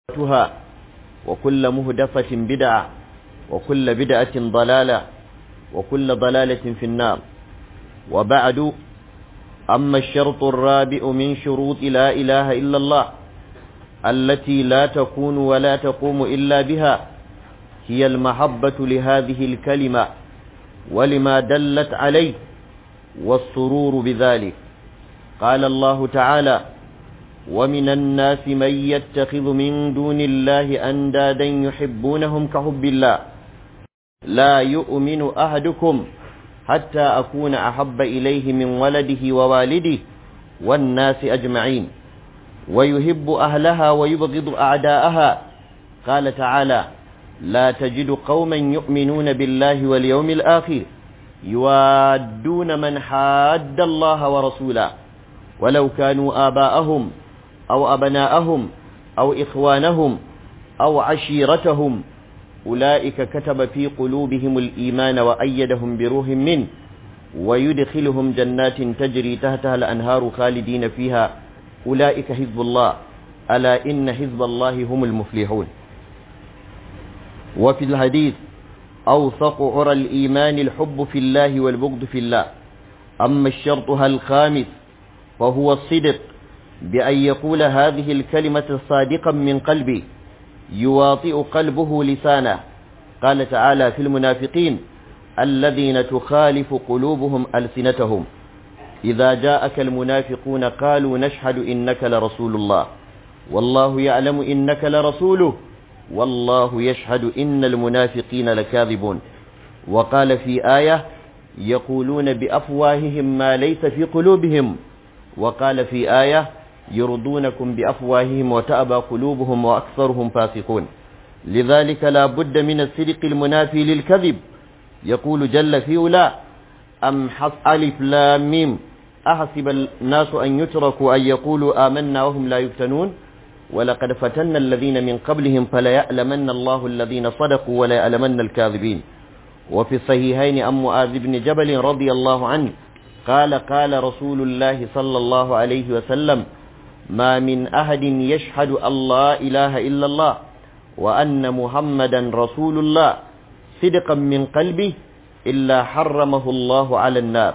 محدثاتها وكل مهدفة بدعة وكل بدعة ضلالة وكل ضلالة في النار وبعد أما الشرط الرابع من شروط لا إله إلا الله التي لا تكون ولا تقوم إلا بها هي المحبة لهذه الكلمة ولما دلت عليه والسرور بذلك قال الله تعالى ومن الناس من يتخذ من دون الله أندادا يحبونهم كحب الله لا يؤمن أحدكم حتى أكون أحب إليه من ولده ووالده والناس أجمعين ويحب أهلها ويبغض أعداءها قال تعالى لا تجد قوما يؤمنون بالله واليوم الآخر يوادون من حاد الله ورسوله ولو كانوا آباءهم أو أبناءهم أو إخوانهم أو عشيرتهم أولئك كتب في قلوبهم الإيمان وأيدهم بروح منه ويدخلهم جنات تجري تحتها الأنهار خالدين فيها أولئك حزب الله ألا إن حزب الله هم المفلحون وفي الحديث أوثق عرى الإيمان الحب في الله والبغض في الله أما الشرطها الخامس فهو الصدق بأن يقول هذه الكلمة صادقا من قلبه يواطئ قلبه لسانه قال تعالى في المنافقين الذين تخالف قلوبهم ألسنتهم إذا جاءك المنافقون قالوا نشهد إنك لرسول الله والله يعلم إنك لرسوله والله يشهد إن المنافقين لكاذبون وقال في آية يقولون بأفواههم ما ليس في قلوبهم وقال في آية يرضونكم بأفواههم وتأبى قلوبهم وأكثرهم فاسقون لذلك لا بد من الصدق المنافي للكذب يقول جل في أولى أم حص ألف لام ميم أحسب الناس أن يتركوا أن يقولوا آمنا وهم لا يفتنون ولقد فتنا الذين من قبلهم فليعلمن الله الذين صدقوا وليعلمن الكاذبين وفي الصحيحين أم معاذ بن جبل رضي الله عنه قال قال رسول الله صلى الله عليه وسلم ما من أحد يشهد أن لا إله إلا الله وأن محمدا رسول الله صدقا من قلبه إلا حرمه الله على النار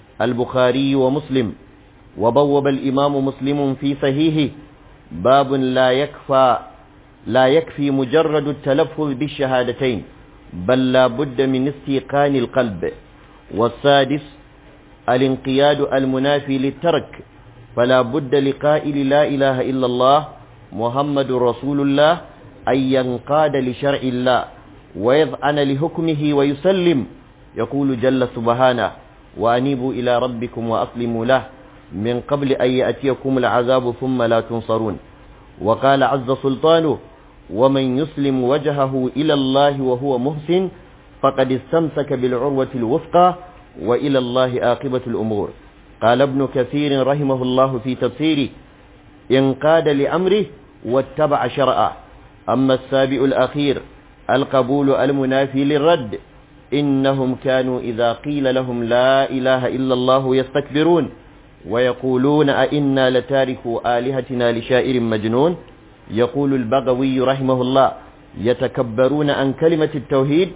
البخاري ومسلم وبوب الإمام مسلم في صحيحه باب لا يكفى لا يكفي مجرد التلفظ بالشهادتين بل لا بد من استيقان القلب والسادس الانقياد المنافي للترك فلا بد لقائل لا إله إلا الله محمد رسول الله أن ينقاد لشرع الله ويذعن لحكمه ويسلم يقول جل سبحانه وأنيبوا إلى ربكم وأسلموا له من قبل أن يأتيكم العذاب ثم لا تنصرون وقال عز سلطانه ومن يسلم وجهه إلى الله وهو محسن فقد استمسك بالعروة الوثقى وإلى الله آقبة الأمور قال ابن كثير رحمه الله في تفسيره انقاد لأمره واتبع شرعه أما السابع الأخير القبول المنافي للرد إنهم كانوا إذا قيل لهم لا إله إلا الله يستكبرون ويقولون أئنا لتاركوا آلهتنا لشائر مجنون يقول البغوي رحمه الله يتكبرون عن كلمة التوحيد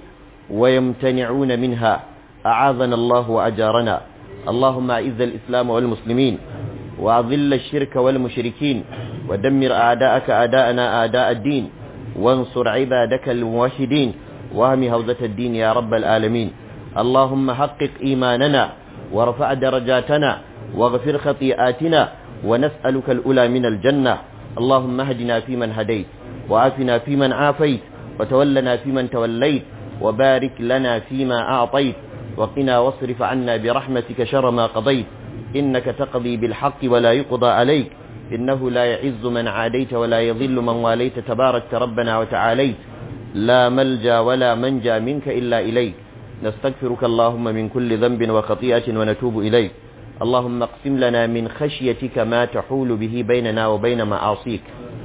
ويمتنعون منها أعاذنا الله وأجارنا اللهم أعز الإسلام والمسلمين وأذل الشرك والمشركين ودمر أعداءك أعداءنا أعداء الدين وانصر عبادك الموحدين وهم هوزة الدين يا رب العالمين اللهم حقق إيماننا ورفع درجاتنا واغفر خطيئاتنا ونسألك الأولى من الجنة اللهم اهدنا فيمن هديت وعافنا فيمن عافيت وتولنا فيمن توليت وبارك لنا فيما أعطيت وقنا واصرف عنا برحمتك شر ما قضيت إنك تقضي بالحق ولا يقضى عليك إنه لا يعز من عاديت ولا يضل من واليت تبارك ربنا وتعاليت لا ملجا ولا منجا منك إلا إليك نستغفرك اللهم من كل ذنب وخطيئة ونتوب إليك اللهم اقسم لنا من خشيتك ما تحول به بيننا وبين معاصيك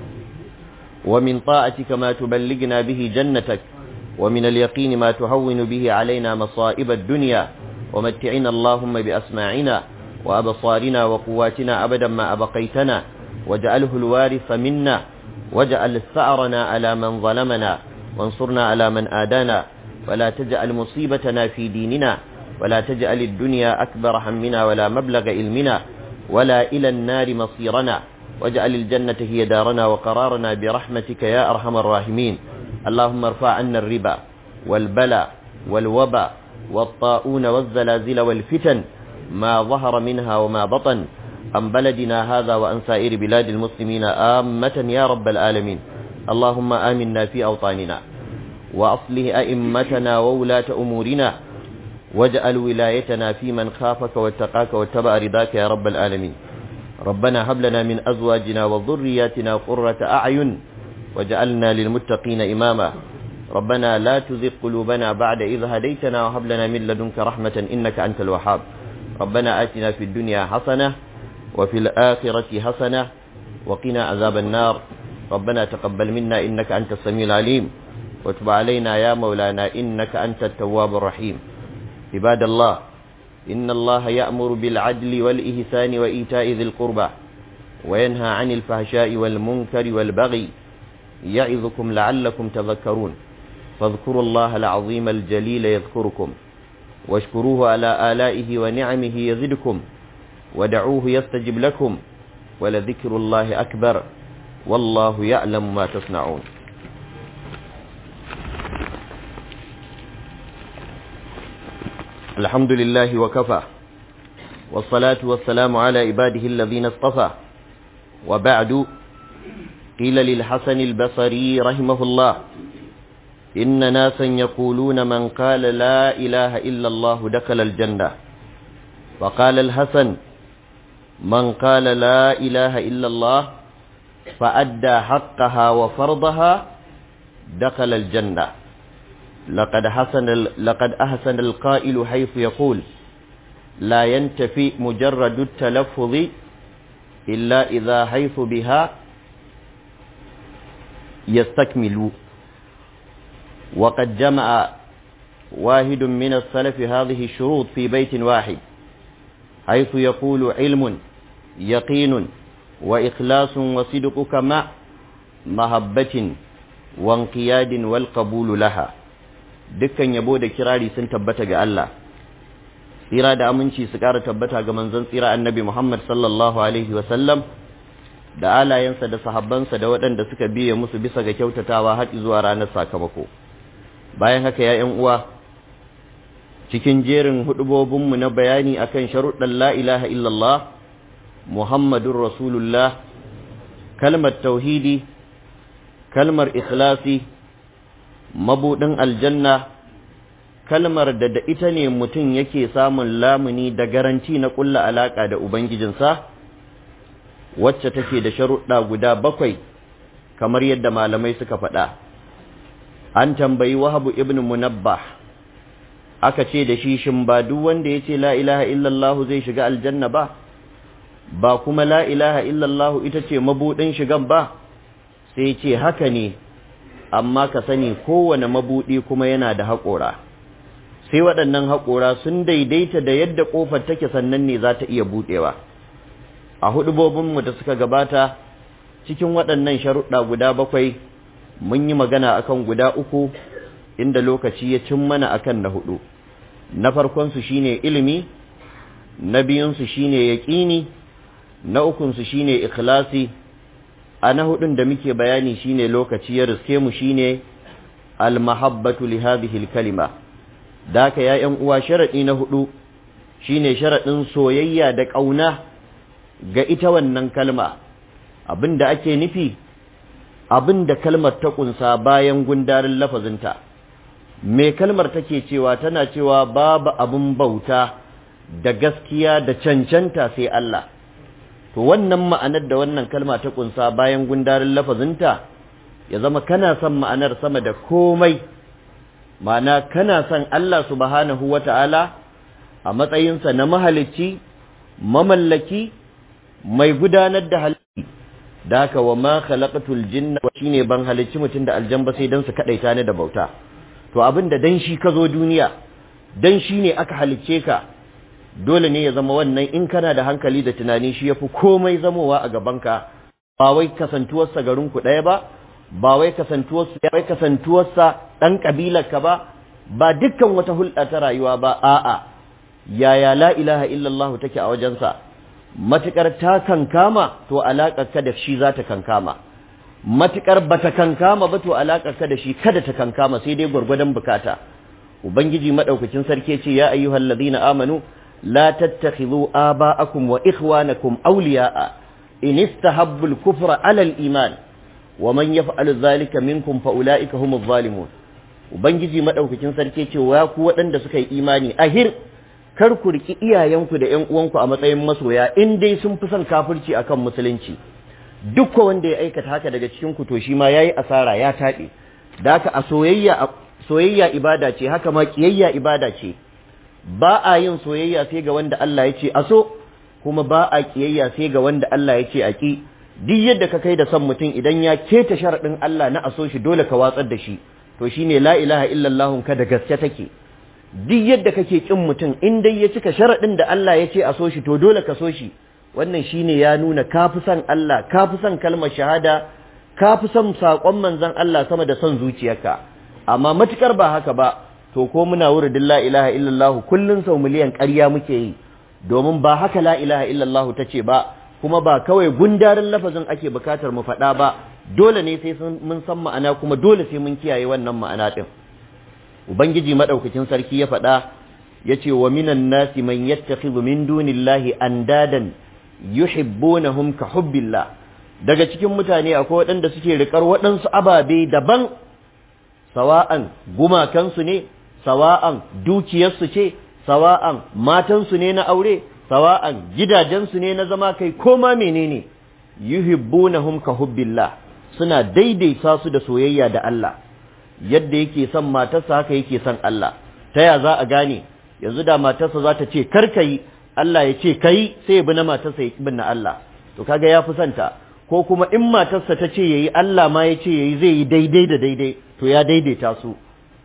ومن طاعتك ما تبلغنا به جنتك ومن اليقين ما تهون به علينا مصائب الدنيا ومتعنا اللهم بأسماعنا وأبصارنا وقواتنا أبدا ما أبقيتنا واجعله الوارث منا واجعل ثأرنا على من ظلمنا وانصرنا على من آدانا ولا تجعل مصيبتنا في ديننا ولا تجعل الدنيا أكبر همنا ولا مبلغ علمنا ولا إلى النار مصيرنا واجعل الجنة هي دارنا وقرارنا برحمتك يا أرحم الراحمين اللهم ارفع عنا الربا والبلاء والوباء والطاعون والزلازل والفتن ما ظهر منها وما بطن عن بلدنا هذا وعن سائر بلاد المسلمين آمة يا رب العالمين اللهم آمنا في أوطاننا وأصله أئمتنا وولاة أمورنا واجعل ولايتنا في من خافك واتقاك واتبع رضاك يا رب العالمين ربنا هب لنا من أزواجنا وذرياتنا قرة أعين واجعلنا للمتقين إماما ربنا لا تزغ قلوبنا بعد إذ هديتنا وهب لنا من لدنك رحمة إنك أنت الوهاب ربنا آتنا في الدنيا حسنة وفي الآخرة حسنة وقنا عذاب النار ربنا تقبل منا إنك أنت السميع العليم وتب علينا يا مولانا إنك أنت التواب الرحيم عباد الله إن الله يأمر بالعدل والإحسان وإيتاء ذي القربى وينهى عن الفحشاء والمنكر والبغي يعظكم لعلكم تذكرون فاذكروا الله العظيم الجليل يذكركم واشكروه على آلائه ونعمه يزدكم ودعوه يستجب لكم ولذكر الله أكبر والله يعلم ما تصنعون الحمد لله وكفى والصلاة والسلام على عباده الذين اصطفى وبعد قيل للحسن البصري رحمه الله إن ناسا يقولون من قال لا إله إلا الله دخل الجنة وقال الحسن من قال لا إله إلا الله فأدى حقها وفرضها دخل الجنة لقد حسن لقد أحسن القائل حيث يقول لا ينتفي مجرد التلفظ إلا إذا حيث بها يستكمل وقد جمع واحد من السلف هذه الشروط في بيت واحد حيث يقول علم يقين وإخلاص وصدقك مع محبة وانقياد والقبول لها dukkan yabo da kirari sun tabbata ga Allah tsira da aminci su ƙara tabbata ga manzon tsira annabi Muhammad sallallahu alaihi wasallam da alayensa da sahabbansa da waɗanda suka biye musu bisa ga kyautatawa har zuwa ranar sakamako bayan haka ya uwa cikin jerin hudubobinmu na bayani akan sharuɗan la ilaha illallah muhammadun rasulullah kalmar tauhidi kalmar ikhlasi mabuɗin aljanna kalmar da da ita ne mutum yake samun lamuni da garanti na ƙulla alaƙa da ubangijinsa wacce take da sharuɗa guda bakwai kamar yadda malamai suka faɗa an tambayi wahabu ibn munabbah aka ce da shi shin ba duk wanda ya ce la ilaha illallah zai shiga aljanna ba ba kuma la ilaha illallah ita ce mabuɗin shigan ba sai ce haka ne amma ka sani kowane mabuɗi kuma yana da haƙora sai waɗannan haƙora sun daidaita da yadda ƙofar take sannan ne za ta iya buɗewa a hudubobinmu da suka gabata cikin waɗannan sharuɗa guda bakwai mun yi magana akan guda uku inda lokaci ya cin mana akan na hudu na farkonsu shine ilimi na biyunsu shine yaƙini na ukunsu shine ikhlasi a na hudun da muke bayani shine lokaci ya riske mu shine almahabbatu li hadhihi alkalima daka ya yan uwa sharadi na hudu shine sharadin soyayya da kauna ga ita wannan kalma abinda ake nufi abinda kalmar ta kunsa bayan gundarin lafazinta me kalmar take cewa tana cewa babu abin bauta da gaskiya da cancanta sai Allah to wannan ma'anar da wannan kalma ta kunsa bayan gundarin lafazinta ya zama kana son ma'anar sama da komai ma'ana kana son Allah subhanahu wata'ala a matsayinsa na mahalicci mamallaki mai gudanar da halitta da haka wa ma khalaqatul jinna shine ban halicci mutum da aljan ba sai dan su kadaita ni da bauta to abin da dan shi ka zo duniya dan shi ne aka halicce ka dole ne ya zama wannan in kana da hankali da tunani shi yafi komai zamowa a gabanka ba wai kasantuwarsa garin ku ɗaya ba ba wai kasantuwarsa wai kasantuwarsa ɗan ƙabilar ka ba ba dukkan wata hulɗa ta rayuwa ba a'a yaya la ilaha illallah take a wajensa matukar ta kankama to alaƙar ka da shi za ta kankama matukar bata kankama ba to alaƙar ka da shi kada ta kankama sai dai gwargwadon bukata ubangiji madaukakin sarki ce ya ayyuhal ladina amanu la tattakhidhu aba'akum wa ikhwanakum awliya'a in istahabbu al-kufra 'ala al-iman wa man yaf'al dhalika minkum fa ulaika humuz zalimun ubangiji madaukakin sarki ce wa ku waɗanda suka yi imani ahir kar ku riki iyayenku da ƴan uwanku a matsayin masoya in dai sun fi son kafirci akan musulunci duk wanda ya aikata haka daga cikin ku to shi ma yayi asara ya taɓe da haka a soyayya soyayya ibada ce haka ma kiyayya ibada ce ba a yin soyayya sai ga wanda Allah ya ce a so kuma ba a kiyayya sai ga wanda Allah ya ce a ki duk yadda ka kai da son mutum idan ya keta sharaɗin Allah na a so shi dole ka watsar da shi to shine la ilaha illallah ka da gaske take duk yadda kake kin mutum in dai ya cika sharaɗin da Allah ya ce a so shi to dole ka so shi wannan shine ya nuna ka fi son Allah ka fi son kalmar shahada ka fi son saƙon manzon Allah sama da son zuciyarka amma matukar ba haka ba to ko muna wuridin la ilaha illallah kullun sau miliyan ƙarya muke yi domin ba haka la ilaha illallah ta ce ba kuma ba kawai gundarin lafazin ake bukatar mu faɗa ba dole ne sai mun san ma'ana kuma dole sai mun kiyaye wannan ma'ana ɗin ubangiji madaukakin sarki ya faɗa ya ce wa minan nasi man yattakhidhu min dunillahi andadan yuhibbunahum ka hubbillah daga cikin mutane akwai waɗanda suke riƙar waɗansu ababe daban sawa'an gumakansu ne sawa'an dukiyarsu ce sawa'an matansu ne na aure sawa'an gidajensu ne na zama kai koma menene yuhibbunahum ka hubbillah suna daidaita su da soyayya da Allah yadda yake son matarsa haka yake son Allah ta ya za a gane yanzu da matarsa za ta ce kar yi Allah ya ce kai sai ya bi na matarsa ya bin na Allah to kaga ya fi son ta ko kuma in matarsa ta ce yayi Allah ma ya ce yayi zai yi daidai da daidai to ya daidaita su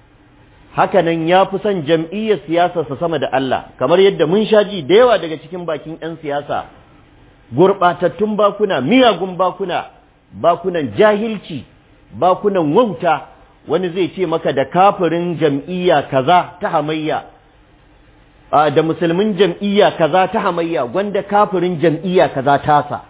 hakanan ya fi son jam'iyyar siyasarsa sama da Allah kamar yadda mun sha ji da yawa daga cikin bakin 'yan siyasa gurɓatattun bakuna miyagun bakuna bakunan jahilci bakunan wauta wani zai ce maka da kafirin jam'iyya kaza ta hamayya da musulmin jam'iyya kaza ta hamayya gwanda kafirin jam'iyya kaza tasa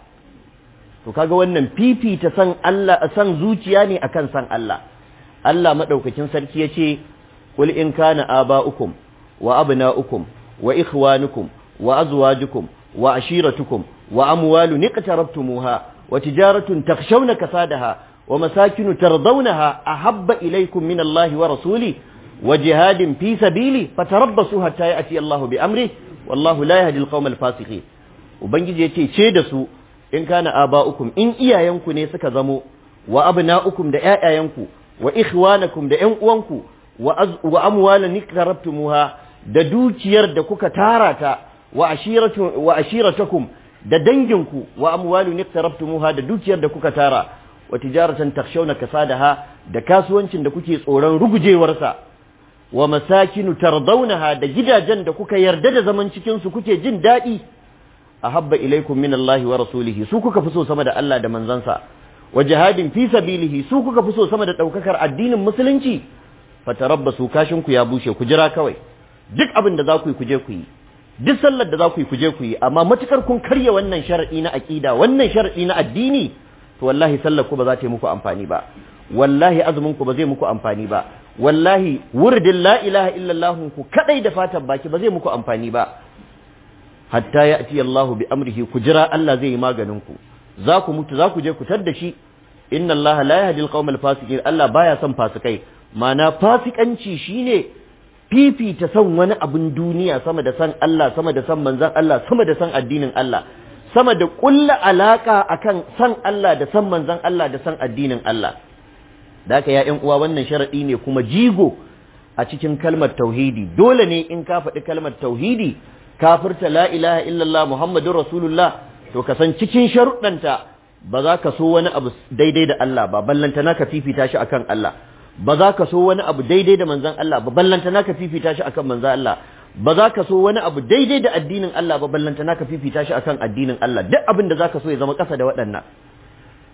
to kaga wannan fifita san Allah san zuciya ne akan san Allah Allah madaukakin sarki yace qul in kana aba'ukum wa abna'ukum wa ikhwanukum wa azwajukum wa ashiratukum wa amwalun iqtarabtumuha wa tijaratun takhshawna kasadaha wa masakinu tardawnaha ahabba ilaykum min Allah wa rasuli wa jihadin fi sabili fatarabbasu hatta ya'ti Allah bi amri wallahu la yahdi al-qawma al-fasiqin ubangiji yace ce da su in kana aba'ukum in iyayenku ne suka zamo wa abna'ukum da ƴaƴayenku wa ikhwanakum da ƴan uwanku wa amwalan iqtarabtumuha da dukiyar da kuka tara ta wa ashiratu wa ashiratakum da danginku wa amwalun iqtarabtumuha da dukiyar da kuka tara wa tijaratan takhshawna kasadaha da kasuwancin da kuke tsoron rugujewarsa wa masakinu tardawnaha da gidajen da kuka yarda da zaman cikin su kuke jin daɗi ahabba ilaikum min Allah wa rasulihi su kuka fi so sama da Allah da manzansa wa jihadin fi sabilihi su kuka fi so sama da daukakar addinin musulunci fatarabbasu kashin ku ya bushe ku jira kawai duk abin da za ku yi ku je ku yi duk sallar da za ku yi ku je ku yi amma matukar kun karya wannan shar'i na aqida wannan shar'i na addini to wallahi sallar ku ba za ta yi muku amfani ba wallahi azumin ku ba zai muku amfani ba wallahi wurdin la ilaha illallah ku kadai da fatan baki ba zai muku amfani ba hatta ya ati Allahu bi amrihi ku jira Allah zai yi maganin ku za ku mutu za ku je ku tar da shi inna Allah la yahdi al-qawmal fasiqin Allah baya son fasikai mana fasikanci shine fifita son wani abun duniya sama da san Allah sama da san manzon Allah sama da san addinin Allah sama da kulla alaka akan san Allah da san manzon Allah da san addinin Allah da haka ya ƴan uwa wannan sharadi ne kuma jigo a cikin kalmar tauhidi dole ne in ka faɗi kalmar tauhidi kafirta la ilaha illallah muhammadun rasulullah to ka san cikin sharuɗanta ba za ka so wani abu daidai da Allah ba ballanta naka fifita shi akan Allah ba za ka so wani abu daidai da manzon Allah ba ballanta naka fifita shi akan manzon Allah ba za ka so wani abu daidai da addinin Allah ba ballanta naka fifita shi akan addinin Allah duk abin da za ka so ya zama ƙasa da waɗannan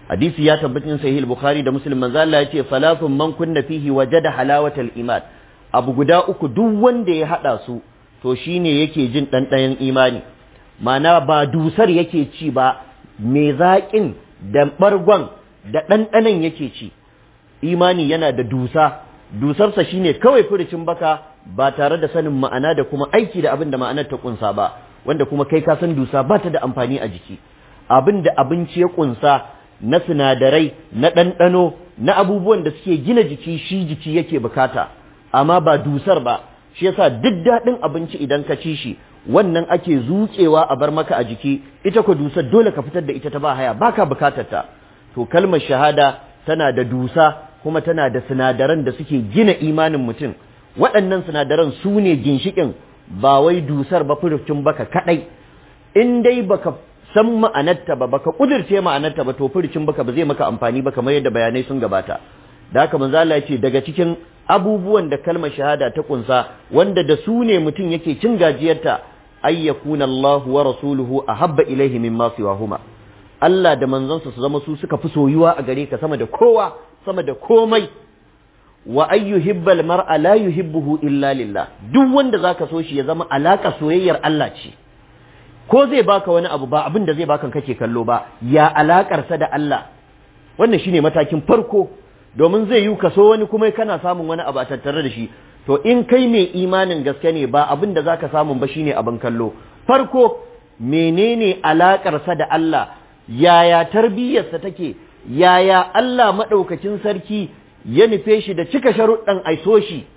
hadisi ya tabbatin sahih al-bukhari da muslim manzo Allah ya ce salafun man kunna fihi wajada halawatal iman abu guda uku duk wanda ya hada su to shine yake jin ɗanɗayan imani mana ba dusar yake ci ba mai zaƙin da ɓargon da ɗanɗanan yake ci imani yana da dusa dusarsa shine kawai furucin baka ba tare da sanin ma'ana da kuma aiki da abin da ma'anar ta kunsa ba wanda kuma kai ka san dusa ba ta da amfani a jiki abin da abinci ya kunsa na sinadarai na ɗanɗano na abubuwan da suke gina jiki shi jiki yake bukata amma ba dusar ba shi yasa duk daɗin abinci idan ka ci shi wannan ake zuƙewa a bar maka a jiki ita ko dusar dole ka fitar da ita ta ba haya baka bukatar ta to kalmar shahada tana da dusa kuma tana da sinadaran da suke gina imanin mutum waɗannan sinadaran su ne ginshiƙin ba wai dusar ba furucin baka kaɗai in dai baka san ma'anarta ba baka kudirce ma'anarta ba to furucin baka ba zai maka amfani ba kamar yadda bayanai sun gabata da haka manzo Allah ya ce daga cikin abubuwan da kalmar shahada ta kunsa wanda da su ne mutum yake cin gajiyarta ay yakuna Allahu wa rasuluhu ahabba ilaihi mimma siwahuma Allah da manzansa su zama su suka fi soyuwa a gare ka sama da kowa sama da komai wa ay yuhibbal mar'a la yuhibbuhu illa lillah duk wanda zaka so shi ya zama alaka soyayyar Allah ce ko zai baka wani abu ba abin da zai baka kake kallo ba ya alakar sa da Allah wannan shine matakin farko domin zai yi kaso wani kuma kana samun wani abu a tattare da shi to in kai mai imanin gaske ne ba abin da zaka samu ba shine abin kallo farko menene alakar sa da Allah yaya tarbiyyarsa take yaya Allah madaukakin sarki ya nufe shi da cika sharuɗan aiso shi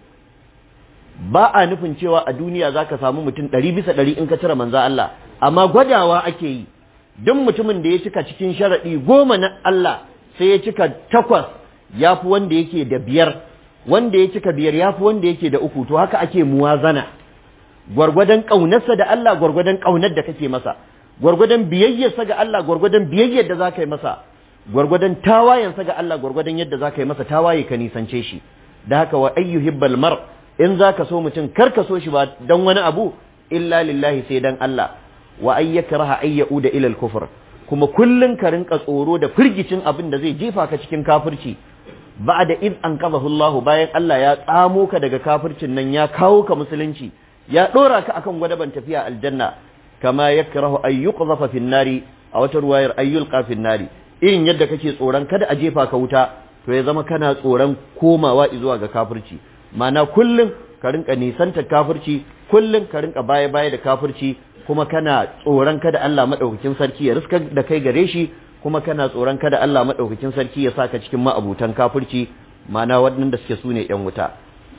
ba a nufin cewa a duniya zaka samu mutum ɗari bisa ɗari in ka cire manza Allah amma gwadawa ake yi duk mutumin da ya cika cikin sharaɗi goma na Allah sai ya cika takwas ya fi wanda yake da biyar wanda ya cika biyar ya fi wanda yake da uku to haka ake muwazana gwargwadon ƙaunarsa da Allah gwargwadon ƙaunar da kake masa gwargwadon biyayyarsa ga Allah gwargwadon biyayyar da za ka yi masa gwargwadon tawayensa ga Allah gwargwadon yadda za ka yi masa tawaye ka nisance shi da haka wa ayyuhibbal mar in za ka so mutum kar ka so shi ba don wani abu illa lillahi sai dan Allah wa ayyakraha ayyau da ilal kufur kuma kullun ka rinka tsoro da firgicin abin da zai jefa ka cikin kafirci ba'da id an qadahu Allah bayan Allah ya tsamo ka daga kafircin nan ya kawo ka musulunci ya dora ka akan gwadaban tafiya aljanna kama yakrahu ay yuqdhafa fin nari a wata ruwayar ayyul qafin nari irin yadda kake tsoron kada a jefa ka wuta to ya zama kana tsoron komawa zuwa ga kafirci ma'ana kullun ka rinka nisanta kafirci kullun ka rinka baya baya da kafirci kuma kana tsoron kada Allah madaukakin sarki ya riska da kai gare shi kuma kana tsoron kada Allah madaukakin sarki ya saka cikin ma'abutan kafirci ma'ana waɗanda suke sune yan wuta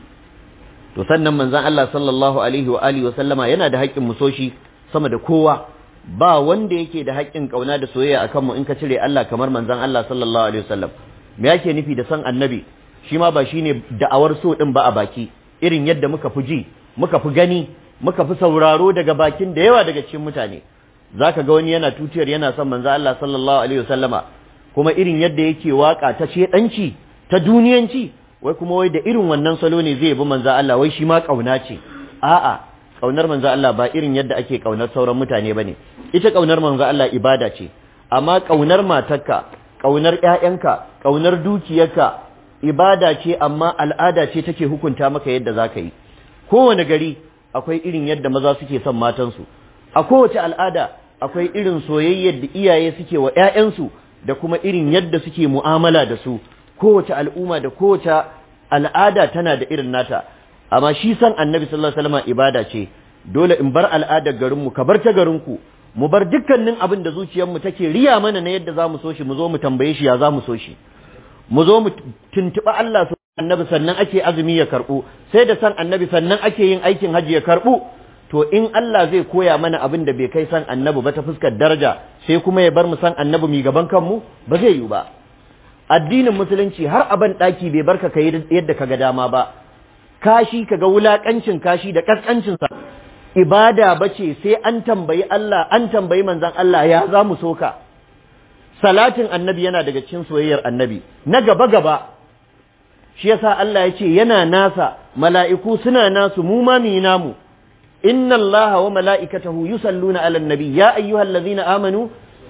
to sannan manzon Allah sallallahu alaihi wa alihi wa sallama yana da haƙƙin musoshi sama da kowa ba wanda yake da haƙƙin kauna da soyayya akan mu in ka cire Allah kamar manzon Allah sallallahu alaihi wasallam me yake nufi da san annabi shi ma ba shine da'awar so din ba a baki irin yadda muka fi ji muka fi gani muka fi sauraro daga bakin da yawa daga cikin mutane zaka ga wani yana tutiyar yana son manzon Allah sallallahu alaihi wasallama kuma irin yadda yake waka ta shedanci ta duniyanci wai kuma wai da irin wannan salo ne zai bi manzon Allah wai shi ma kauna ce a'a kaunar manzo Allah ba irin yadda ake kaunar sauran mutane bane ita kaunar manzo Allah ibada ce amma kaunar matarka kaunar ƴaƴanka kaunar dukiyarka ibada ce amma al'ada ce take hukunta maka yadda zaka yi kowane gari akwai irin yadda maza suke son matansu a kowace al'ada akwai irin soyayyar da iyaye suke wa ƴaƴansu da kuma irin yadda suke mu'amala da su kowace al'umma da kowace al'ada tana da irin nata amma shi san annabi sallallahu alaihi wasallam ibada ce dole in bar al'adar garinmu ka bar ta garinku mu bar dukkanin abin da zuciyarmu take riya mana na yadda zamu so shi mu zo mu tambaye shi ya zamu so shi mu zo mu tuntuba Allah su annabi sannan ake azumi ya karbu sai da san annabi sannan ake yin aikin haji ya karbu to in Allah zai koya mana abin da bai kai san annabi ba ta fuskar daraja sai kuma ya bar mu san annabi mi gaban kanmu ba zai yi ba addinin musulunci har aban daki bai barka kai yadda kaga dama ba kashi kaga wulakancin kashi da kaskancin sa ibada bace sai an tambayi Allah an tambayi manzon Allah ya za mu soka salatin annabi yana daga cikin soyayyar annabi na gaba gaba shi yasa Allah ya ce yana nasa mala'iku suna nasu mu ma mi namu inna Allah wa mala'ikatahu yusalluna 'alan nabi ya ayyuhallazina amanu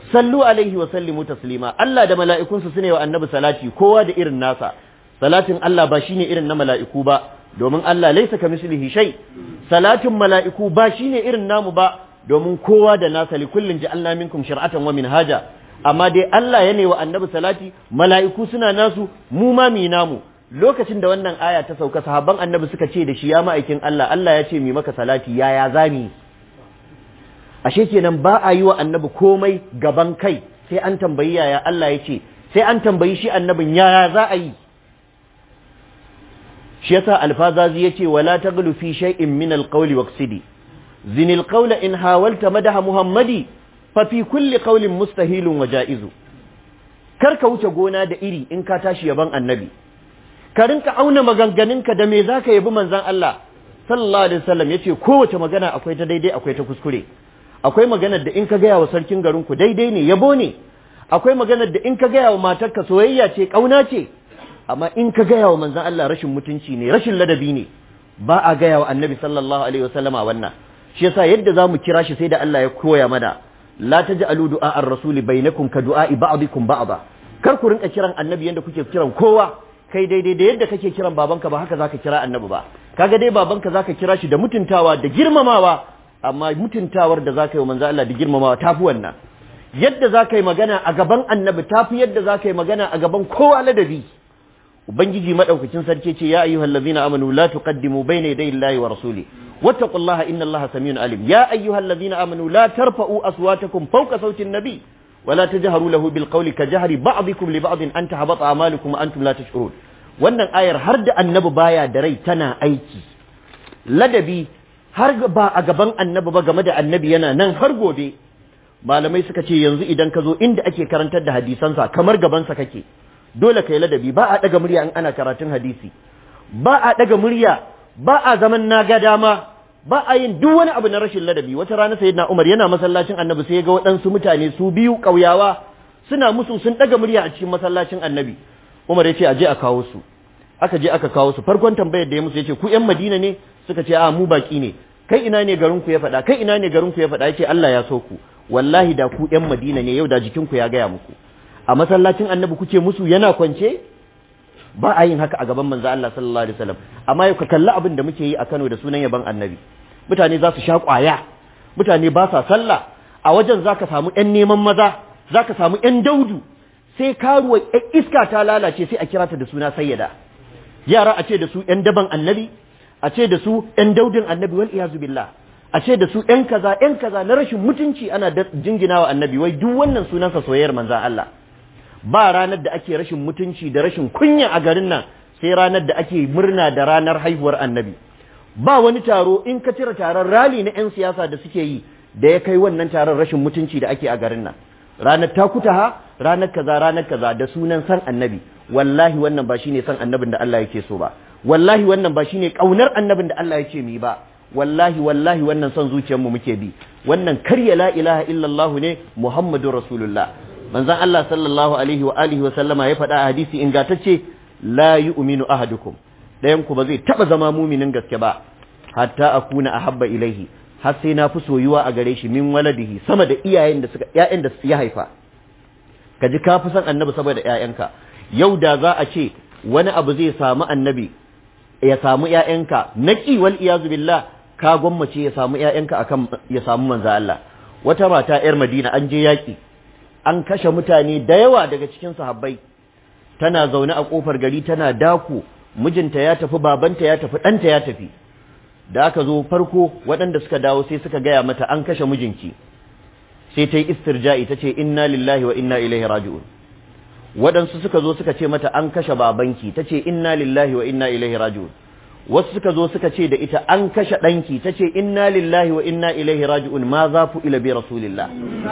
sallu alaihi wa sallimu taslima Allah da mala'ikunsa sune wa annabi salati kowa da irin nasa salatin Allah ba shine irin na mala'iku ba domin Allah laisa kamislihi shay salatin mala'iku ba shine irin namu ba domin kowa da nasa li kullin ja'alna minkum shir'atan wa minhaja amma dai Allah ya ne wa annabi salati mala'iku suna nasu mu ma mi namu lokacin da wannan aya ta sauka sahabban annabi suka ce da shi ya ma'aikin Allah Allah ya ce mi maka salati yaya zami ashe kenan ba a yi wa annabi komai gaban kai sai an tambayi yaya Allah ya ce sai an tambayi shi annabin yaya za a yi shi yasa alfazazi yace wala taghlu fi shay'in min alqawli waqsidi zin alqawla in hawalta madaha muhammadi fa fi kulli qawlin mustahilun wa ja'izu kar ka wuce gona da iri in ka tashi yaban annabi ka rinka auna maganganunka da me zaka yabi manzon Allah sallallahu alaihi wasallam yace kowace magana akwai ta daidai akwai ta kuskure akwai maganar da in ka gaya wa sarkin garin ku daidai ne yabo ne akwai maganar da in ka gaya wa matarka soyayya ce kauna ce amma in ka gaya wa manzon Allah rashin mutunci ne rashin ladabi ne ba a gaya wa annabi sallallahu alaihi wasallama wannan shi yasa yadda zamu kira shi sai da Allah ya koya mana la taj'alu du'a ar-rasul bainakum ka du'a'i ba'dikum ba'da kar ku rinka kiran annabi yanda kuke kiran kowa kai daidai da yadda kake kiran babanka ba haka zaka kira annabi ba kaga dai babanka zaka kira shi da mutuntawa da girmamawa amma mutuntawar da zaka yi wa manzo Allah da girmamawa tafi wannan yadda zaka yi magana a gaban annabi tafi yadda zaka yi magana a gaban kowa ladabi ubangiji madaukakin sarki ce ya ayyuhal ladzina amanu la tuqaddimu bayna yaday Allahi wa rasuli wattaqullaha innallaha samiun alim ya ayyuhal ladzina amanu la tarfa'u aswatakum fawqa sawti an-nabi wa la tajharu lahu bil qawli ka jahri ba'dikum li ba'din an tahbata a'malukum wa antum la tash'urun wannan ayar har da annabi baya da rai tana aiki ladabi har ba a gaban annabi ba game da annabi yana nan har gobe malamai suka ce yanzu idan ka zo inda ake karantar da hadisansa kamar gabansa kake dole ka yi ladabi ba a ɗaga murya in ana karatun hadisi ba a ɗaga murya ba a zaman na ga dama ba a yin duk wani abu na rashin ladabi wata rana sayyidina Umar yana masallacin Annabi sai ya ga waɗansu mutane su biyu ƙauyawa suna musu sun ɗaga murya a cikin masallacin Annabi Umar ya ce a je a kawo su aka je aka kawo su farkon tambayar da ya musu ya ce ku ƴan Madina ne suka ce a mu baki ne kai ina ne garin ku ya faɗa kai ina ne garin ku ya faɗa ya ce Allah ya so ku wallahi da ku ƴan Madina ne yau da jikin ku ya gaya muku a masallacin annabi kuke musu yana kwance ba a yin haka a gaban manzo Allah sallallahu alaihi wasallam amma yau ka kalli abin da muke yi a Kano da sunan yaban annabi mutane za su sha kwaya mutane ba sa sallah a wajen zaka samu ƴan neman maza zaka samu ƴan daudu sai karuwa iska ta lalace sai a kira ta da suna sayyada yara a ce da su ƴan daban annabi a ce da su ƴan daudin annabi wal iyazu billah a ce da su ƴan kaza ƴan kaza na rashin mutunci ana jinginawa annabi wai duk wannan sunansa soyayyar manzo Allah ba ranar da ake rashin mutunci da rashin kunya a garin nan sai ranar da ake murna da ranar haihuwar annabi ba wani taro in ka cire taron rali na 'yan siyasa da suke yi da ya kai wannan taron rashin mutunci da ake a garin nan ranar takutaha ranar kaza ranar kaza da sunan san annabi wallahi wannan ba shine san annabin da Allah yake so ba wallahi wannan ba shine kaunar annabin da Allah yake mi ba wallahi wallahi wannan son zuciyarmu muke bi wannan karya la ilaha illallah ne muhammadur rasulullah manzon Allah sallallahu alaihi wa alihi wa sallama ya faɗa a hadisi ingantacce la yu'minu ahadukum dayan ku ba zai taba zama muminin gaske ba hatta akuna ahabba ilaihi har sai na fi soyuwa a gare shi min waladihi sama da iyayen da suka ƴaƴan da ya haifa ka ji ka fi son annabi saboda ƴaƴanka yau da za a ce wani abu zai samu annabi ya samu ƴaƴanka naqi wal iyazu billah ka gwammace ya samu ƴaƴanka akan ya samu manzo Allah wata mata ƴar Madina an je yaki an kashe mutane da yawa daga cikin sahabbai tana zaune a kofar gari tana daku mijinta ya tafi babanta ya tafi ɗanta ya tafi da aka zo farko waɗanda suka dawo sai suka gaya mata an kashe mijinki sai ta yi istirja'i ta ce inna lillahi wa inna ilaihi raji'un waɗansu suka zo suka ce mata an kashe babanki ta ce inna lillahi wa inna ilaihi raji'un wasu suka zo suka ce da ita an kashe ɗanki ta ce inna lillahi wa inna ilaihi raji'un ma za fu ila bi rasulillah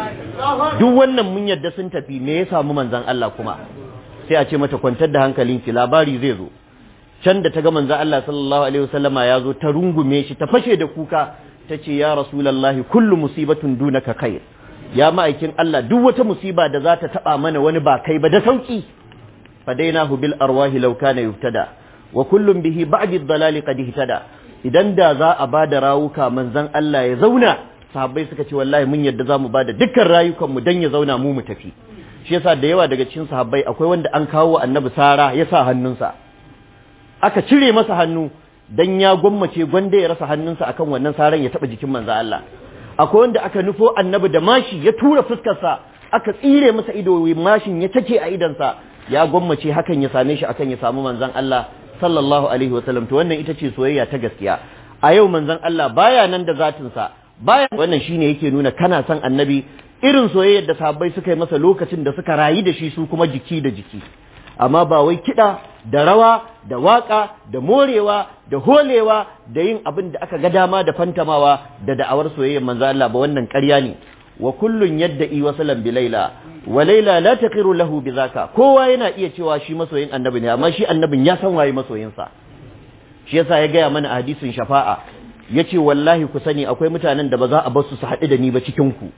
duk wannan mun yadda sun tafi me ya samu manzon Allah kuma sai a ce mata kwantar da hankalinki labari zai zo can da ta ga manzon Allah sallallahu alaihi wasallama ya zo ta rungume shi ta fashe da kuka ta ce ya rasulullahi kullu musibatun dunaka khair ya ma'aikin Allah duk wata musiba da za ta taba mana wani ba kai ba da sauki fadainahu bil arwahi law kana yuftada wa kullum bihi ba'di dhalali qad ihtada idan da za a bada rawuka manzon Allah ya zauna sahabbai suka ce wallahi mun yadda za mu bada dukkan rayukan mu dan ya zauna mu mu tafi shi yasa da yawa daga cikin sahabbai akwai wanda an kawo annabi sara ya sa hannunsa aka cire masa hannu dan ya gwammace gwanda ya rasa hannunsa akan wannan saran ya taba jikin manzo Allah akwai wanda aka nufo annabi da mashi ya tura fuskarsa aka tsire masa ido mashin ya take a idansa ya gwammace hakan ya same shi akan ya samu manzon Allah sallallahu alaihi wasallam to wannan ita ce soyayya ta gaskiya a yau manzon Allah baya nan da zatinsa baya wannan shine yake nuna kana son annabi irin soyayyar da sahabbai suka yi masa lokacin da suka rayu da shi su kuma jiki da jiki amma ba wai kiɗa da rawa da waƙa da morewa da holewa da yin abin da aka ga dama da fantamawa da da'awar soyayyar manzo Allah ba wannan ƙarya ne wa kullun yadda'i wasalan bi laila wa laila la taqiru lahu bi zaka kowa yana iya cewa shi masoyin annabi ne amma shi annabin ya san waye masoyinsa shi yasa ya gaya mana a hadisin shafa'a yace wallahi ku sani akwai mutanen da ba za a bar su su haɗu da ni ba cikin ku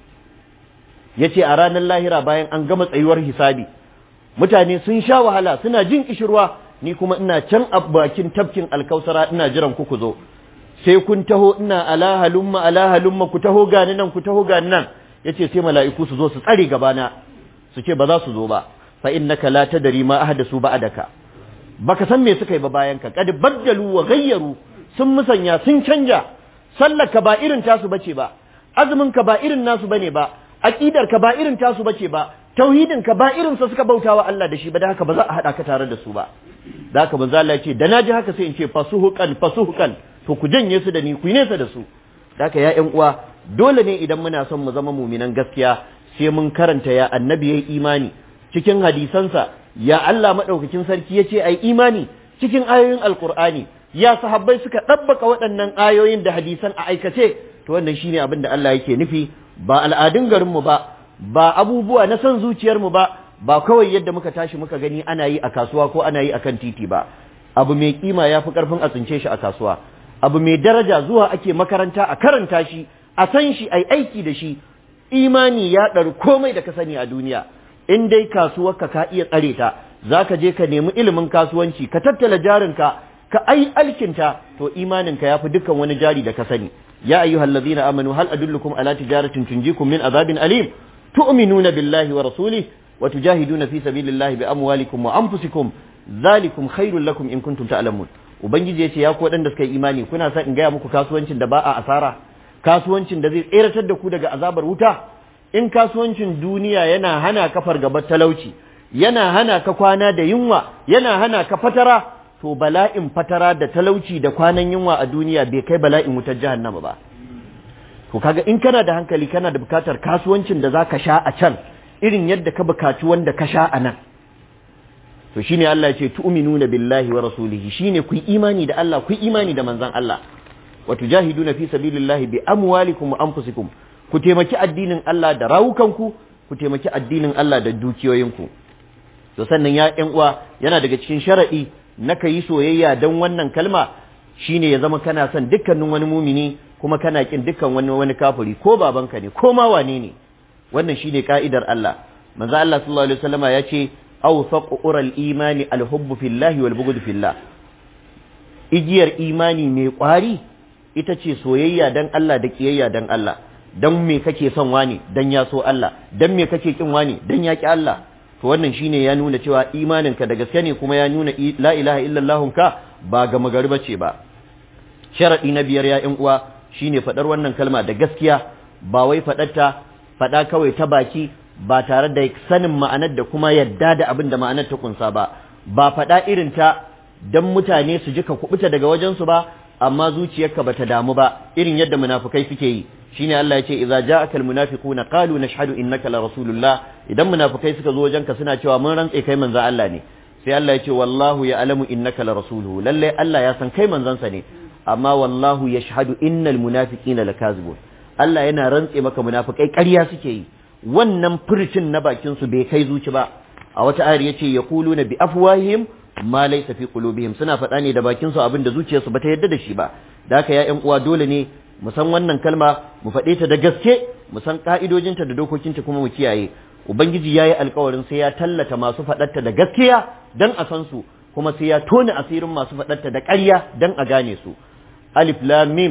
yace a ranar lahira bayan an gama tsayuwar hisabi mutane sun sha wahala suna jin kishirwa ni kuma ina can a bakin tafkin alkausara ina jiran ku ku zo sai kun taho ina ala halumma ala halumma ku taho gani nan ku taho gani nan yace sai mala'iku su zo su tsare gabana su ce ba za su zo ba fa innaka la tadri ma ahdasu ba'daka baka san me suka yi ba bayan ka kad baddalu wa ghayyaru sun musanya sun canja sallaka ba irin tasu bace ba azumin ka ba irin nasu bane ba aqidar ka ba irin tasu bace ba tauhidin ka ba irin sa suka bautawa Allah da shi ba da haka ba za a hada ka tare da su ba da haka manzo Allah ya ce da naji haka sai in ce fasuhukan fasuhukan to ku janye su da ni ku yi nesa da su da haka ya ƴan uwa dole ne idan muna son mu zama muminan gaskiya sai mun karanta ya annabi yayi imani cikin hadisansa ya Allah madaukakin sarki ya ce ai imani cikin ayoyin alqur'ani ya sahabbai suka ɗabbaka waɗannan ayoyin da hadisan a aikace to wannan shine abin da Allah yake nufi ba al'adun garinmu ba ba abubuwa na son zuciyarmu ba ba kawai yadda muka tashi muka gani ana yi a kasuwa ko ana yi akan titi ba abu mai kima ya fi karfin a tsince shi a kasuwa abu mai daraja zuwa ake makaranta a karanta shi a san shi ai aiki da shi imani ya ɗari komai da ka sani a duniya in dai kasuwarka ka iya tsare ta za ka je ka nemi ilimin kasuwanci ka tattala jarinka ka ai alkinta to imaninka ya fi dukkan wani jari da ka sani ya ayyuhal ladzina amanu hal adullukum ala tijaratin tunjikum min azabin alim tu'minuna billahi wa rasulih wa tujahiduna fi sabilillahi bi amwalikum wa anfusikum zalikum khairul lakum in kuntum ta'lamun ubangiji yace ya ku wadanda suka yi imani kuna son in gaya muku kasuwancin da ba a asara kasuwancin da zai tseratar da ku daga azabar wuta in kasuwancin duniya yana hana ka fargabar talauci yana hana ka kwana da yunwa yana hana ka fatara to bala'in fatara da talauci da kwanan yunwa a duniya bai kai bala'in wutar jahannama ba to kaga in kana da hankali kana da bukatar kasuwancin da zaka sha a can irin yadda ka bukaci wanda ka sha a nan to shine Allah ya ce tu'minuna billahi wa rasulihi shine ku imani da Allah ku imani da manzon Allah wa tujahiduna fi sabilillahi bi amwalikum wa anfusikum ku taimaki addinin Allah da rawukanku ku taimaki addinin Allah da dukiyoyinku to sannan ya ƴan uwa yana daga cikin sharadi na ka yi soyayya don wannan kalma shine ya zama kana son dukkanin wani mumini kuma kana kin dukkan wani wani kafiri ko babanka ne ko ma wane ne wannan shine ka'idar Allah manzo Allah sallallahu alaihi wasallama ya ce awsaqu ural imani alhubbu fillahi wal bughd fillah igiyar imani mai kwari ita ce soyayya dan Allah da kiyayya dan Allah dan me kake son wani dan ya so Allah dan me kake kin wani dan ya ki Allah to wannan shine ya nuna cewa imaninka da gaske ne kuma ya nuna la ilaha illallah ka ba ga magari bace ba sharadi na biyar ya ƴan uwa shine fadar wannan kalma da gaskiya ba wai fadarta fada kawai ta baki ba tare da sanin ma'anar da kuma yadda da abin da ma'anar ta kunsa ba ba fada irin ta dan mutane su ji ka kubuta daga wajen su ba amma zuciyarka bata damu ba irin yadda munafukai suke yi shine Allah ya ce idza ja'aka almunafiquna qalu nashhadu innaka la rasulullah idan munafikai suka zo wajenka suna cewa mun rantse kai manzon Allah ne sai Allah ya ce wallahu ya'lamu innaka la rasuluhu lalle Allah ya san kai manzon sa ne amma wallahu yashhadu innal munafiqina lakazibun Allah yana rantse maka munafikai ƙarya suke yi wannan furcin na bakin su bai kai zuci ba a wata ayar yace yaquluna bi afwahihim ma laysa fi qulubihim suna faɗa ne da bakin su abin da zuciyarsu bata yarda da shi ba da haka ya ƴan uwa dole ne mu san wannan kalma mu faɗe ta da gaske mu san ƙa'idojinta da dokokinta kuma mu kiyaye ubangiji ya yi alkawarin sai ya tallata masu faɗarta da gaskiya don a san su kuma sai ya tona asirin masu faɗarta da ƙarya don a gane su alif lam mim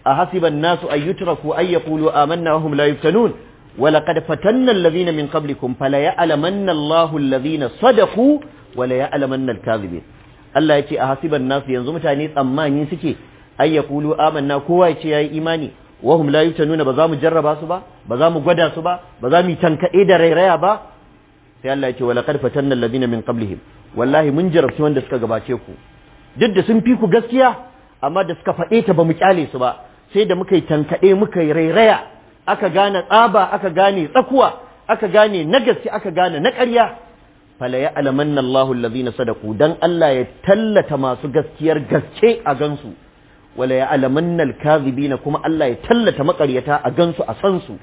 أحسب الناس أن يتركوا أن يقولوا آمنا وهم لا يفتنون ولقد فتنا الذين من قبلكم فليعلمن الله الذين صدقوا وليعلمن الكاذبين Allah ya ce a hasiban nasu yanzu mutane tsammani suke ai ya kulu amanna kowa ya ce yayi imani wahum la yutanuna ba za mu jarraba su ba ba za mu gwada su ba ba za mu yi tankaɗe da rairaya ba sai Allah ya ce wala qad fatanna alladhina min qablihim wallahi mun jarabci wanda suka gabace ku duk da sun fi ku gaskiya amma da suka faɗe ta ba mu kyale su ba sai da muka yi tankaɗe muka yi rairaya aka gane tsaba aka gane tsakuwa aka gane na gaske aka gane na ƙarya fala ya alamanna Allahu allazina sadaku dan Allah ya tallata masu gaskiyar gaske a gansu wala ya alamanna alkazibina kuma Allah ya tallata makaryata a gansu a san su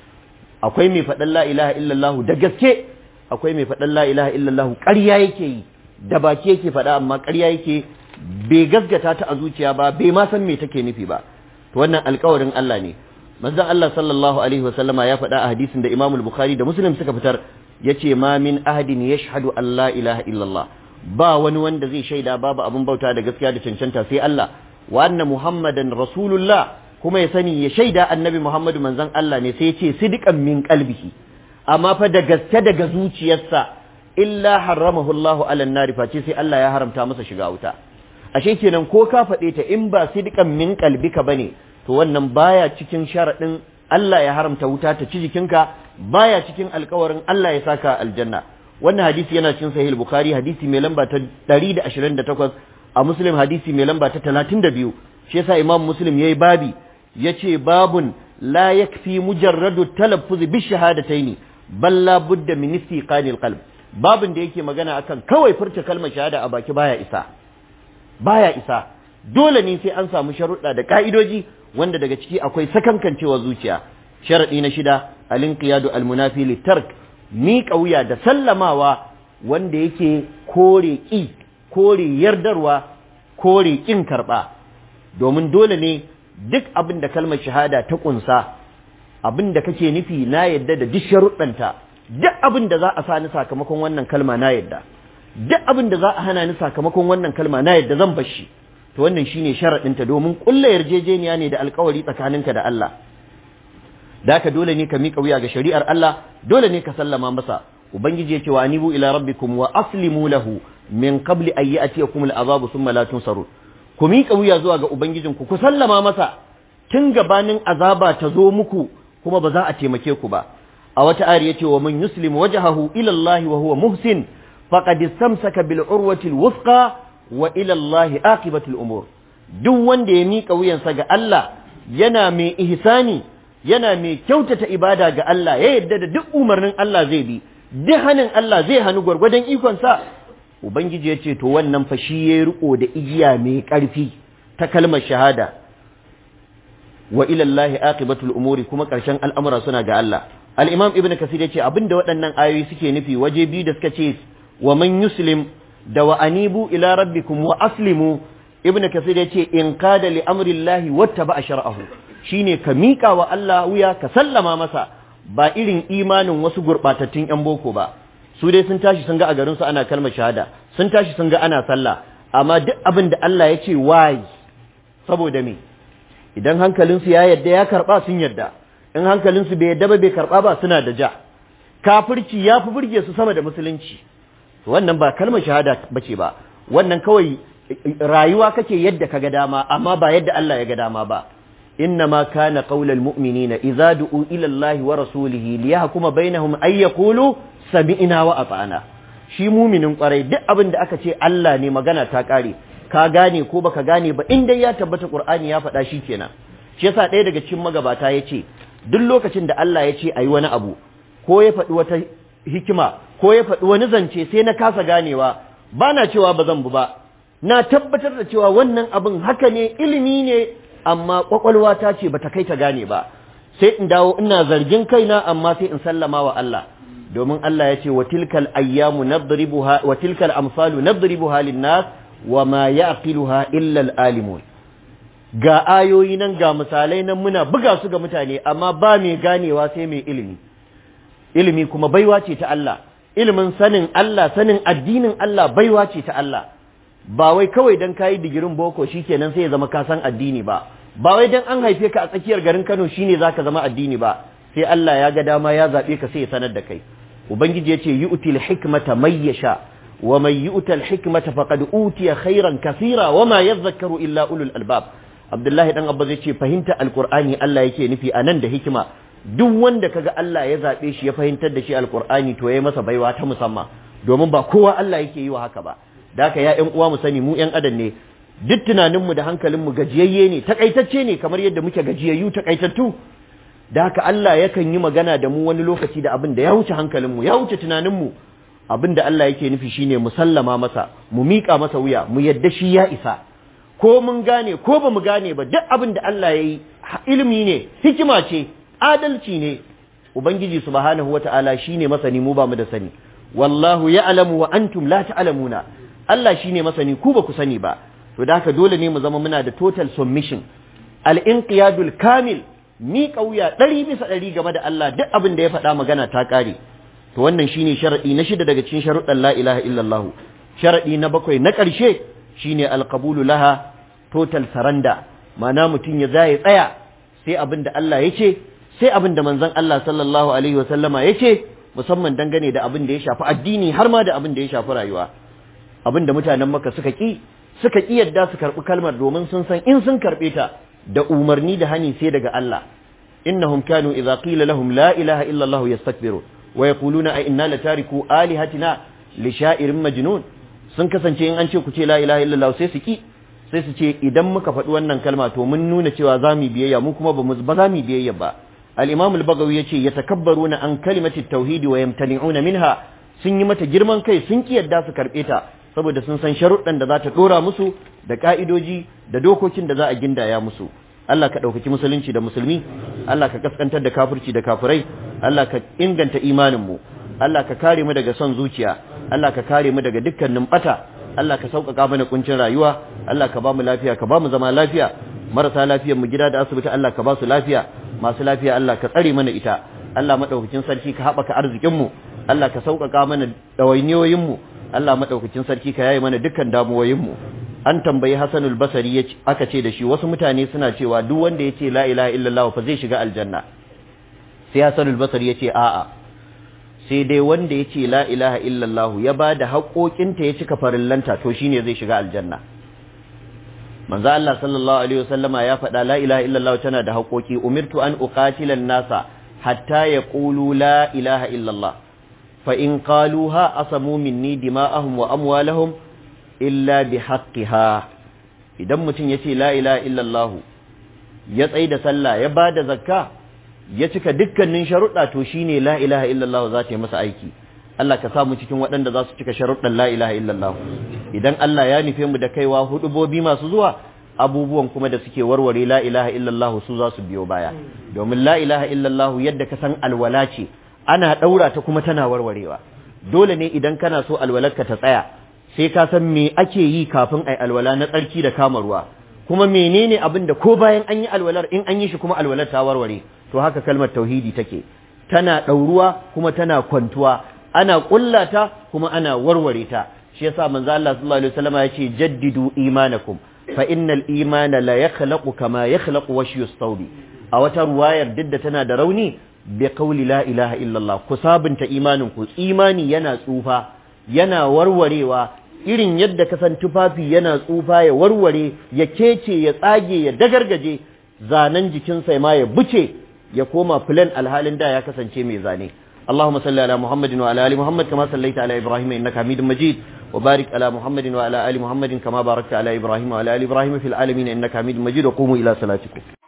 akwai mai faɗan la ilaha illallah da gaske akwai mai faɗan la ilaha illallah ƙarya yake yi da baki yake faɗa amma ƙarya yake bai gaskata ta a zuciya ba bai ma san me take nufi ba to wannan alƙawarin Allah ne manzon Allah sallallahu alaihi wasallama ya faɗa a hadisin da Imam Bukhari da Muslim suka fitar yace ma min ahadin yashhadu an la ilaha illallah ba wani wanda zai shaida babu abin bauta da gaskiya da cancanta sai Allah wa anna muhammadan rasulullah kuma ya sani ya shaida annabi muhammadu manzon Allah ne sai ya ce sidiqan min qalbihi amma fa da gaske daga zuciyarsa illa haramahu Allah ala nar face sai Allah ya haramta masa shiga wuta ashe kenan ko ka faɗe ta in ba sidiqan min qalbika bane to wannan baya cikin sharadin Allah ya haramta wuta ta ci jikinka baya cikin alkawarin Allah ya saka aljanna wannan hadisi yana cikin sahih bukhari hadisi mai lamba ta 128 a muslim hadisi mai lamba ta 32 shi yasa imam muslim yayi babi yace babun la yakfi mujarradu talaffuz bi shahadataini bal la budda min istiqanil qalb babun da yake magana akan kawai furta kalmar shahada a baki baya isa baya isa dole ne sai an samu sharuɗa da ka'idoji wanda daga ciki akwai sakankancewa zuciya sharaɗi na shida alinqiyadu almunafi litark miƙa wuya da sallamawa wanda yake kore ƙi kore yardarwa kore ƙin karɓa domin dole ne duk abin da kalmar shahada ta ƙunsa abin da kake nufi na yadda da duk sharuɗanta duk abin da za a sa ni sakamakon wannan kalma na yadda duk abin da za a hana ni sakamakon wannan kalma na yadda zan bar shi to wannan shine sharaɗinta domin ƙulla yarjejeniya ne da alkawari tsakaninka da Allah da haka dole ne ka miƙa wuya ga shari'ar Allah dole ne ka sallama masa ubangiji ya ce wa anibu ila rabbikum wa aslimu lahu min qabli an ya'tiyakum al'azabu thumma la tunsarun ku miƙa wuya zuwa ga ubangijinku ku sallama masa tun gabanin azaba ta zo muku kuma ba za a taimake ku ba a wata ayar yace wa man yuslim wajhahu ila Allah wa huwa muhsin faqad istamsaka bil urwati al wuthqa wa ila Allah aqibatu al umur duk wanda ya miƙa wuyansa ga Allah yana mai ihsani yana mai kyautata ibada ga Allah ya yadda da duk umarnin Allah zai bi duk hanin Allah zai hannu gwargwadon ikonsa ubangiji ya ce to wannan fa shi ya riko da igiya mai ƙarfi ta kalmar shahada wa ila Allah aqibatul umuri kuma ƙarshen al'amura suna ga Allah al-imam ibnu kasir ya ce abinda waɗannan ayoyi suke nufi waje biyu da suka ce wa man yuslim da wa anibu ila rabbikum wa aslimu ibnu kasir ya ce in qada li amri Allah wattaba shar'ahu shine ka miƙa wa Allah wuya ka sallama masa ba irin imanin wasu gurɓatattun 'yan boko ba su dai sun tashi sun ga a garinsu ana kalmar shahada sun tashi sun ga ana sallah amma duk abin da Allah ya ce wayi saboda me idan hankalinsu ya yadda ya karɓa sun yadda in hankalinsu bai yadda ba bai karɓa ba suna da ja kafirci ya fi burge su sama da musulunci wannan ba kalmar shahada bace ba wannan kawai rayuwa kake yadda ka ga dama amma ba yadda Allah ya ga dama ba إنما كان قول المؤمنين إذا دعوا إلى الله ورسوله ليحكم بينهم أن يقولوا سمعنا وأطعنا shi muminin kwarai duk abin da aka ce Allah ne magana ta kare ka gane ko baka gane ba in dai ya tabbata Qur'ani ya faɗa shi kenan shi yasa ɗaya daga cikin magabata ya ce duk lokacin da Allah ya ce ayi wani abu ko ya faɗi wata hikima ko ya faɗi wani zance sai na kasa ganewa ba na cewa ba zan bu ba na tabbatar da cewa wannan abin haka ne ilimi ne amma kwakwalwa ta ce bata kai ta gane ba sai in dawo ina zargin kaina amma sai in sallama wa Allah domin Allah ya ce wa tilkal ayyamu nadribuha wa tilkal amsalu nadribuha linnas wa ma yaqiluha illa al-alimun ga ayoyi nan ga misalai nan muna buga su ga mutane amma ba mai ganewa sai mai ilimi ilimi kuma baiwa ce ta Allah ilimin sanin Allah sanin addinin Allah baiwa ce ta Allah ba wai kawai dan kayi digirin boko shikenan sai ya zama ka san addini ba ba wai dan an haife ka a tsakiyar garin Kano shine zaka zama addini ba sai Allah ya ga dama ya zabe ka sai ya sanar da kai ubangiji yace yu'til hikmata may yasha wa man yu'tal hikmata faqad utiya khairan kaseera wa ma yadhakkaru illa ulul albab Abdullahi dan Abba zai ce fahimta alqur'ani Allah yake nufi anan da hikima duk wanda kaga Allah ya zabe shi ya fahimtar da shi alqur'ani to yayi masa baiwa ta musamman domin ba kowa Allah yake yi wa haka ba da haka ya ƴan uwa mu sani mu ƴan adam ne duk tunaninmu da hankalinmu gajiyayye ne takaitacce ne kamar yadda muke gajiyayyu takaitattu da haka Allah yakan yi magana da mu wani lokaci da abin da ya wuce hankalinmu ya wuce tunaninmu abin da Allah yake nufi shine mu sallama masa mu miƙa masa wuya mu yadda shi ya isa ko mun gane ko ba mu gane ba duk abin da Allah ya yi ilimi ne hikima ce adalci ne ubangiji subhanahu wata'ala shine masani mu ba mu da sani wallahu ya'lamu wa antum la ta'lamuna Allah shine masani ku ba ku sani ba to da haka dole ne mu zama muna da total submission al-inqiyadul kamil mi kauya ɗari bisa ɗari game da Allah duk abin da ya faɗa magana ta ƙare to wannan shine sharadi na shida daga cikin sharuɗan la ilaha illallah sharadi na bakwai na ƙarshe shine alqabulu laha total saranda ma'ana mutum ya zai tsaya sai abin da Allah ya ce sai abin da manzon Allah sallallahu alaihi wa sallama ya ce musamman dangane da abin da ya shafi addini har ma da abin da ya shafi rayuwa abin da mutanen maka suka ki suka ki yadda su karɓi kalmar domin sun san in sun karɓe ta da umarni da hani sai daga Allah innahum kanu idza qila lahum la ilaha illa Allah yastakbiru wa yaquluna a inna latariku alihatina li sha'irin majnun sun kasance in an ce ku ce la ilaha illa Allah sai su ki sai su ce idan muka faɗi wannan kalma to mun nuna cewa za mu biyayya mu kuma ba ba za mu biyayya ba al-imam al-bagawi yace yatakabbaruna an kalimati tauhidi wa yamtani'una minha sun yi mata girman kai sun ki yadda su karbe ta saboda sun san sharuɗan da za ta ɗora musu da ƙa'idoji da dokokin da za a gindaya musu Allah ka ɗaukaki musulunci da musulmi Allah ka kaskantar da kafirci da kafirai Allah ka inganta imaninmu Allah ka kare mu daga son zuciya Allah ka kare mu daga dukkanin bata Allah ka sauƙaƙa mana kuncin rayuwa Allah ka ba mu lafiya ka ba mu zama lafiya marasa lafiyar mu gida da asibiti Allah ka ba su lafiya masu lafiya Allah ka tsare mana ita Allah madaukakin sarki ka haɓaka arzikin mu Allah ka sauƙaƙa mana ɗawainiyoyin mu Allah maɗaukacin sarki ka yaye mana dukkan damuwoyinmu an tambayi Hassanul Basri aka ce da shi wasu mutane suna cewa duk wanda yace la ilaha illallah fa zai shiga aljanna sai Hassanul Basri yace a'a sai dai wanda yace la ilaha illallah ya bada haƙoƙinta ya cika farillanta to shine zai shiga aljanna manzo Allah sallallahu alaihi wasallama ya faɗa la ilaha illallah tana da haƙoƙi umirtu an uqatila nasa hatta yaqulu la ilaha illallah فإن قالوها أصموا مني دماءهم وأموالهم إلا بحقها idan mutum ya ce la ilaha illallah ya tsaye da sallah ya ba da zakka ya cika dukkanin sharuɗa to shine la ilaha illallah za ta yi masa aiki Allah ka samu cikin waɗanda za su cika sharuɗan la ilaha illallah idan Allah ya nufe mu da kaiwa hudubobi masu zuwa abubuwan kuma da suke warware la ilaha illallah su za su biyo baya domin la ilaha illallah yadda ka san alwala ce ana ɗaura ta kuma tana warwarewa dole ne idan kana so alwalarka ta tsaya sai ka san me ake yi kafin ai alwala na tsarki da kama ruwa kuma menene abin da ko bayan an yi alwalar in an yi shi kuma alwalar ta warware to haka kalmar tauhidi take tana ɗauruwa kuma tana kwantuwa ana ƙullata kuma ana warware ta shi yasa manzo Allah sallallahu alaihi wasallam ya ce jaddidu imanakum fa innal imana la yakhlaqu kama yakhlaqu washyu thawbi a wata ruwayar duk da tana da rauni bi qawli la ilaha illallah ku sabunta imanin ku imani yana tsufa yana warwarewa irin yadda ka san tufafi yana tsufa ya warware ya kece ya tsage ya dagargaje zanen jikinsa ma ya buce ya koma filan alhalin da ya kasance mai zane اللهم صل على محمد وعلى ال محمد كما صليت على ابراهيم انك حميد مجيد وبارك على محمد وعلى ال محمد كما باركت على ابراهيم وعلى ال ابراهيم في العالمين انك حميد مجيد وقوموا الى صلاتكم